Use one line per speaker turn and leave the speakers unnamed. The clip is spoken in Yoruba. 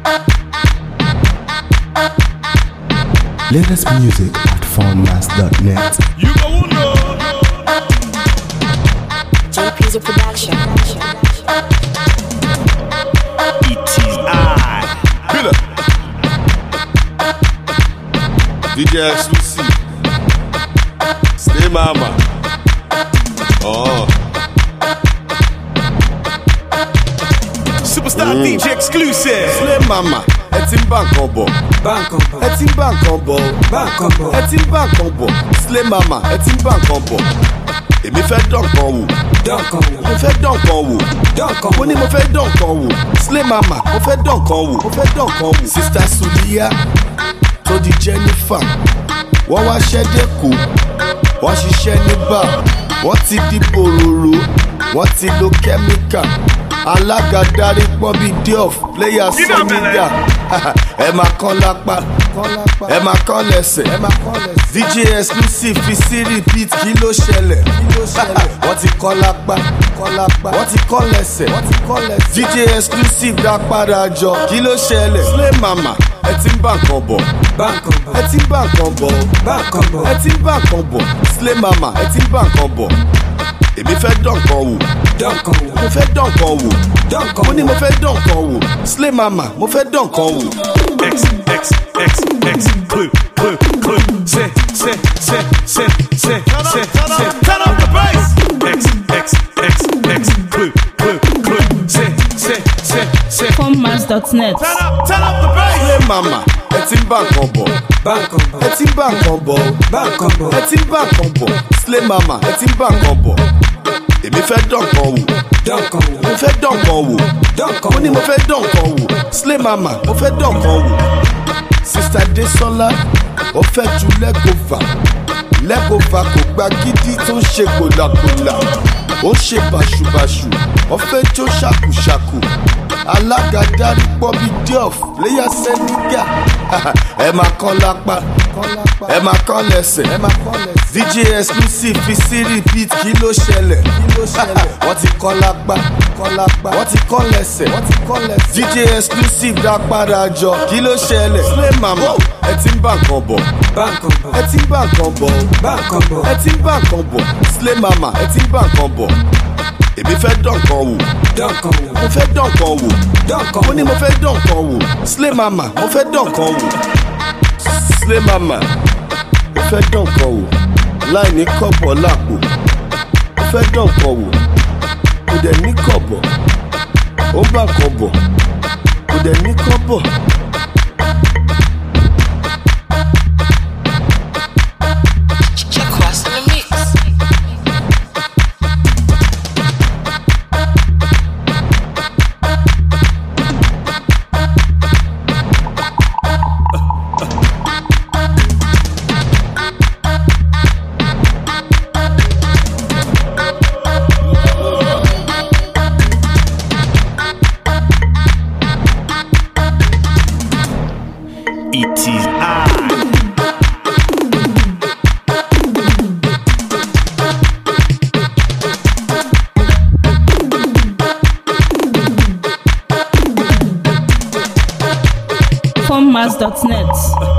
Latest music at foundmass.net.
You go know.
JP's a production.
It is I.
Killer. DJ exclusive. Stay mama. Oh.
Superstar DJ exclusive.
Slay mama. Ẹ ti ń bá nǹkan bọ̀. Ẹ ti ń bá nǹkan bọ̀. Ẹ ti ń bá nǹkan bọ̀. Slay mama. Ẹ ti ń bá nǹkan bọ̀. Èmi fẹ́ dán nǹkan wò. Mo fẹ́ dán nǹkan wò. Mo ní mo fẹ́ dán nǹkan wò. Slay mama. Mo fẹ́ dán nǹkan wò. Mo fẹ́ dán nǹkan wò. Sista Suliya tó di Jennifer. Wọ́n wá ṣẹ́dẹ̀ kù. Wọ́n ṣiṣẹ́ ní bar. Wọ́n ti di bòròrò. Wọ́n ti lo kẹ́míkà. Alága darí pọ́n bíi Diof. Player
Iná
sọ
bẹ̀rẹ̀.
nígbà. Ẹ máa kán lápá. Ẹ máa kán lẹ́sẹ̀. DJ exclusive fi sí repeat kí ló ṣẹlẹ̀. Wọ́n ti kán lápá. Wọ́n ti kán lẹ́sẹ̀. DJ exclusive dá padà jọ kí ló ṣẹlẹ̀. Slay mama ẹ ti ń bá nǹkan bọ̀. Ẹ ti ń bá nǹkan bọ̀. Ẹ ti ń bá nǹkan bọ̀. Slay mama ẹ ti ń bá nǹkan bọ̀. Èmi fẹ́ dán nǹkan wò. Mo fẹ́ dán nǹkan wò. Mo ní mo fẹ́ dán nǹkan wò. Slay mama mo fẹ́ dán nǹkan wò.
X, X, X, X, clue, clue, clue. Say, say, say, say, say, say, say. Turn up the bass. X, X, X, X, clue, clue, clue. Say, say, say, say.
Formmass.net.
Turn up, turn up the bass.
Slay mama ẹ ti ń bá nǹkan bọ̀. Ẹ ti ń bá nǹkan bọ̀. Ẹ ti ń bá nǹkan bọ̀. Slay mama ẹ ti ń bá nǹkan bọ̀. Èmi fẹ́ dán nǹkan wò. Mo fẹ́ dán nǹkan wò. Mo ní mo fẹ́ dán nǹkan wò. Slay mama mo fẹ́ dán nǹkan wò. Sista Desola ó fẹ́ ju lẹ́gọ̀fà. Lẹ́gọ̀fà kò gba gidi tó ń ṣe gbòlàgbòlà. Ó ń ṣe bàṣùbàṣù. Ó fẹ́ jó ṣàkùṣàkù. Alága darí pọ́ bíi Diof. Léyà Sẹ́nígà. Ẹ máa kán lápá. Ẹ máa kán lẹ́sẹ̀. DJ exclusive fi sí repeat kí ló ṣẹlẹ̀. Wọ́n ti kán lápá. Wọ́n ti kán lẹ́sẹ̀. DJ exclusive dá padà jọ kí ló ṣẹlẹ̀. Slay mama ẹ ti ń bá nǹkan bọ̀. Ẹ ti ń bá nǹkan bọ̀. Ẹ ti ń bá nǹkan bọ̀. Slay mama ẹ ti ń bá nǹkan bọ̀. Èmi fẹ́ dán nǹkan wò. Mo fẹ́ dán nǹkan wò. Mo ní mo fẹ́ dán nǹkan wò. Slay mama mo fẹ́ dán nǹkan wò. Slay mama mo fẹ́ dán nǹkan wò. Láì ní kọ̀bọ̀ lápò. Mo fẹ́ dán nǹkan wò. Kò dẹ̀ ní kọ̀bọ̀. Ó ń bá nǹkan bọ̀. Kò dẹ̀ ní kọ̀bọ̀.
Check what's in the mix.
It is I.
Formmass.net.